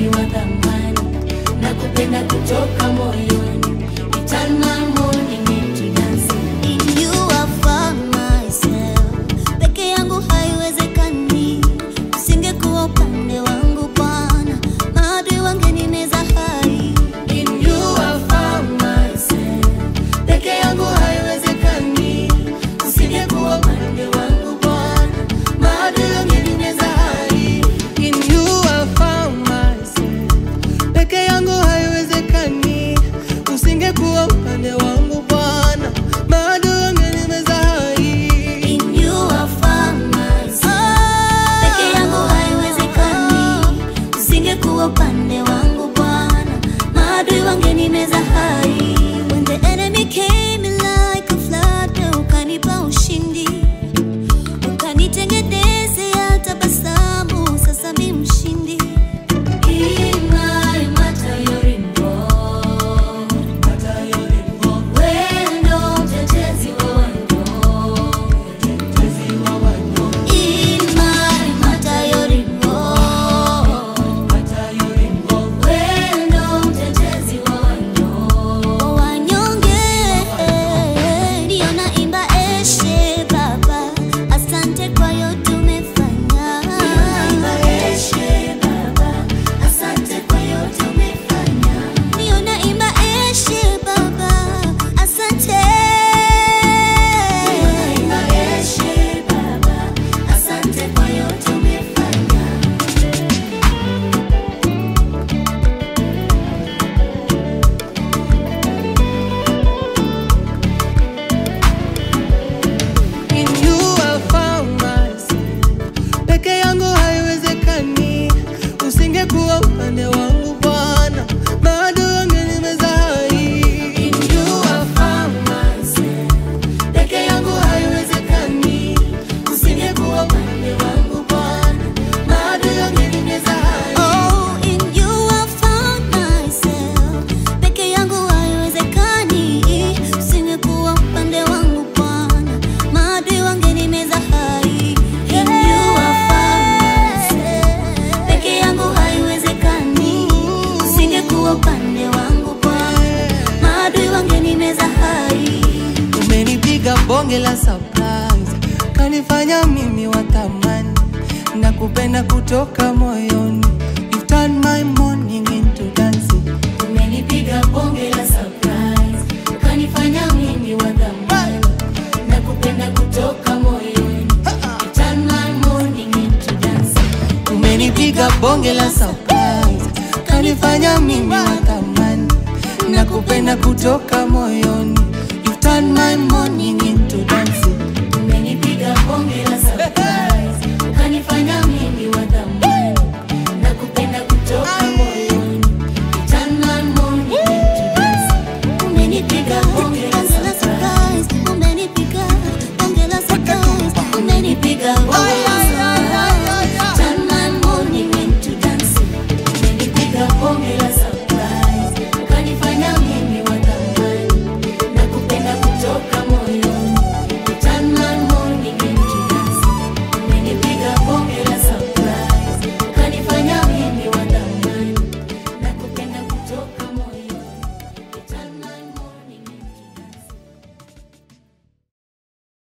wa thamani, nakupenda kutoka moyoni. You turn my morning into dancing. In you I found myself. Peke yangu haiwezekani, usingekuwa upande wangu Bwana, maadui wangenimeza hai. In you I found myself. Peke yangu haiwezekani, usingekuwa upande wangu Bwana, maadui wangenimeza hai. In you I found myself. Peke yangu haiwezekani, usingekuwa upande wangu Bwana, maadui wangenimeza hai. In you I found myself. Peke yangu haiwezekani, usingekuwa upande wangu Bwana, maadui wangenimeza hai. When the enemy came in like a flood, wewe ukanipa ushindi, ukanitengenezea tabasamu, sasa mi mshindi. Imai matayori mbo, wewe ndo mtetezi wa wanyonge. Imai matayori mbo, wewe ndo mtetezi wa wanyonge. Wanyonge ndio naimba eshe Baba, asante kwa yote umefanya. Eshe Baba, asante kwa yote umefanya. Ndio naimba eshe Baba, asante. Eshe Baba, asante kwa yote umefanya. In you I found myself. Peke yangu haiwezekani, usingekuwa upande wangu Bwana, maadui wangenimeza hai. In you I found myself. Peke yangu haiwezekani, usingekuwa upande wangu Bwana, maadui wangenimeza hai. Oh, in you I found myself. Peke yangu haiwezekani, usingekuwa upande wangu Bwana, maadui wangenimeza hai. In you I found myself. Peke yangu haiwezekani, usingekuwa upande wangu Bwana, maadui wangenimeza hai. Umenipiga bonge la surprise, kanifanya mimi wa thamani, na kupenda kutoka moyoni. You turn my morning into dancing. Umenipiga bonge la surprise, ukanifanya mimi wa thamani, na kupenda kutoka moyoni. You turn my morning into dancing. Umenipiga bonge la surprise, kanifanya mimi wa thamani, na kupenda kutoka moyoni. You turn my morning into